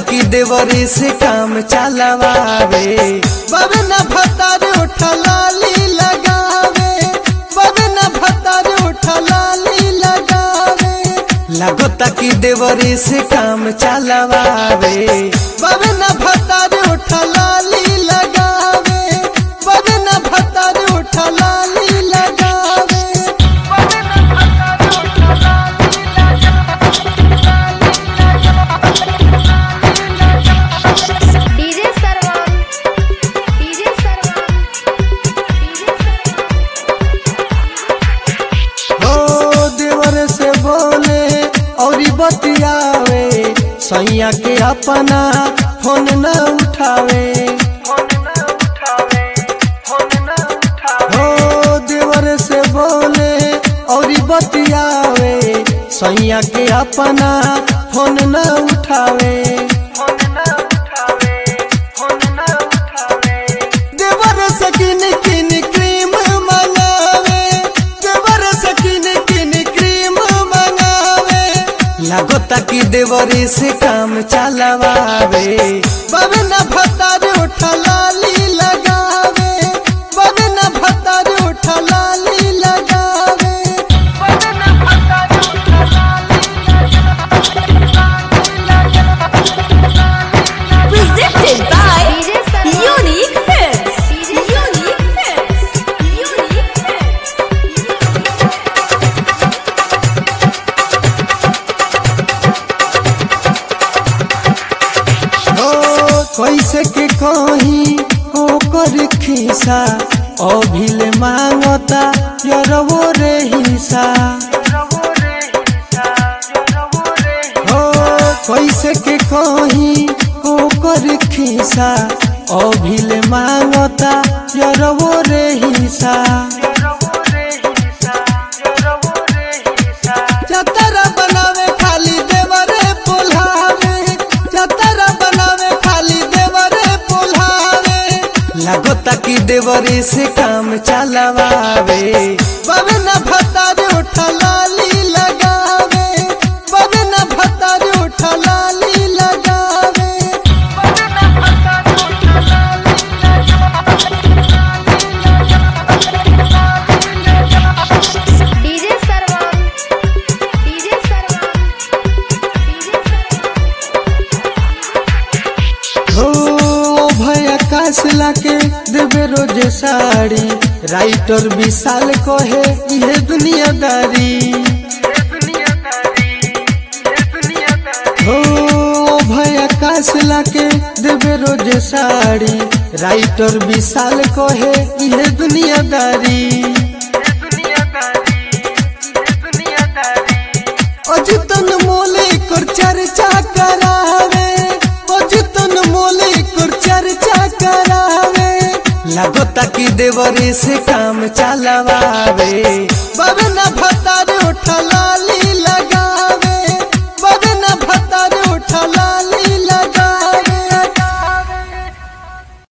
कि देवरी से काम चलावे बाबे न भतार उठलाली लगावे बाबे न भतार उठलाली लगावे लगता कि देवरी से काम चलावे बाबे न भतार उठलाली लगावे बाबे न भतार उठलाली लगावे बाबे न भतार उठलाली डीजे सरवन डीजे सरवन डीजे सरवन हो देवर से बोले और बतियावे सैया के अपना फोन न उठावे हो देवर से बोले और बतियावे सैया के अपना फोन न उठावे देवर से किन किन क्रीम मंगावे देवर से किन किन क्रीम मंगावे लगता कि देवरी से काम चलावे बाबे न भतार उठलाली लगावे बाबे न भतार उठलाली लगावे बाबे न भतार Presented by DJ Sarwan Unique Films. DJ Unique Films. Unique Films. हो कैसे के कहीं ओकर खिसा अभिले मांगता यरवो रे हिसा हो कैसे के कहीं ओकर खिसा अभिले मांगता यरवो रे हिसा चतरा बनावे खाली देवरे पुल्हावे चतरा बनावे खाली देवरे पुल्हावे लगता कि देवरी से काम चलावे बाबे न भतार उठलाली लगावे बाबे न भतार उठलाली लगावे बाबे न भतार उठलाली डीजे सरवन डीजे सरवन डीजे सरवन हो भय आकाश लाके देवे रोज साड़ी राइटर विशाल कहे ये दुनियादारी हो भय आकाश लाके देवे रोज साड़ी राइटर विशाल कहे ये दुनियादारी अजितन मोले कर चर्चा करावे अजितन मोले कर चर्चा करावे लगता कि देवरी से काम चलावे बाबे न भत